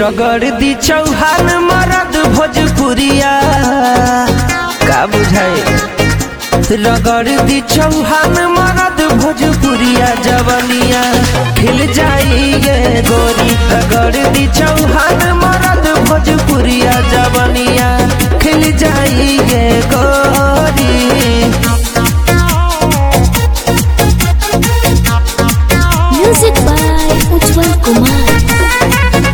रगड़ दी चौहान मरद भोजपुरिया का बुझाए रगड़ दी चौहान मरद भोजपुरिया जवनिया खिल जाई गे गोरी रगड़ दी चौहान मरद भोजपुरिया जवनिया खिल जाई गे गोरी म्यूजिक बाय उज्जवल कुमार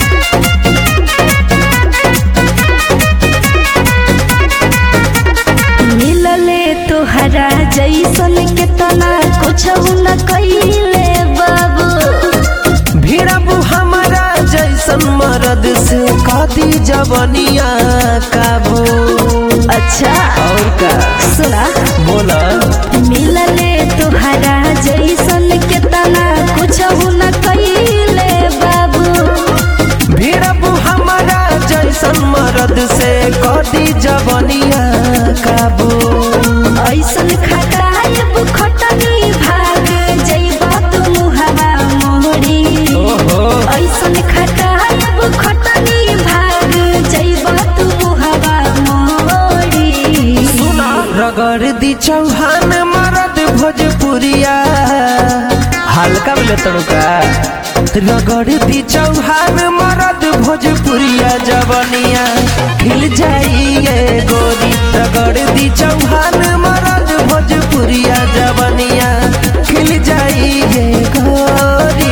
मिलले तोहरा जैसन के तना कुछ न कइले बाबू भिड़बू हमारा जैसन मरद से कदी जवनिया काबू अच्छा और का सुना बोला मिलले तोहरा जैसन के तना कुछ न कइले बाबू भिड़बू हमारा जैसन मरद से कदी जवनिया काबू ऐसन खटाइब खटनी भाग जइबा तू मुहरा मोहरी ओहो ऐसन खटाइब खटनी भाग जइबा तू मुहरा मोहरी सुना रगड़ दी चौहान मरद भोजपुरिया हल्का बोले तड़का रगड़ दी चौहान मरद भोजपुरिया जवनिया खिल जाइए गोरी रगड़ दी चौहान मरद भोजपुरिया जवनिया खिल जाइए गोरी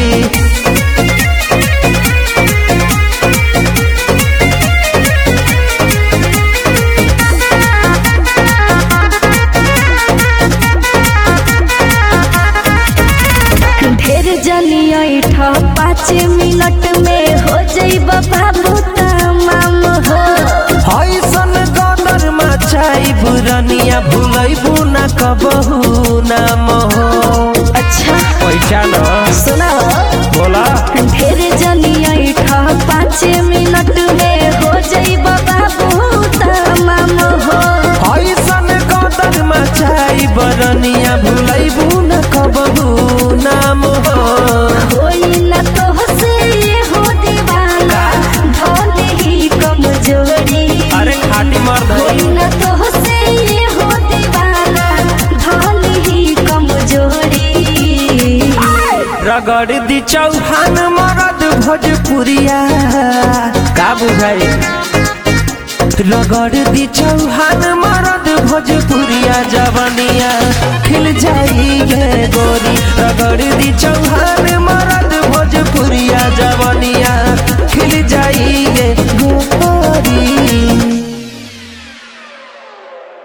ढेर जनी ऐठ पाँच मिनट में हो जइबा बाबू तमाम हो ऐसन गदर मचाई बुरनिया भूलैबू न कबहू नाम हो अच्छा पैसा न सुना बोला ढेर जनी ऐठ पाँच मिनट में हो जइबा बाबू तमाम हो ऐसन गदर मचाई बरनिया भूलैबू न कबहू नाम हो होई न तोहसे ये हो दीवाना धोले ही कमजोरी अरे खाटी मर्द होई न तोहसे ये हो दीवाना धोले ही कमजोरी रगड़ दी चौहान मरद भोजपुरिया का बुझाई रगड़ दी चौहान मरद भोजपुरिया जवनिया खिल जाई गे गोरी रगड़ दी चौहान मरद भोजपुरिया जवनिया खिल जाई गे गोरी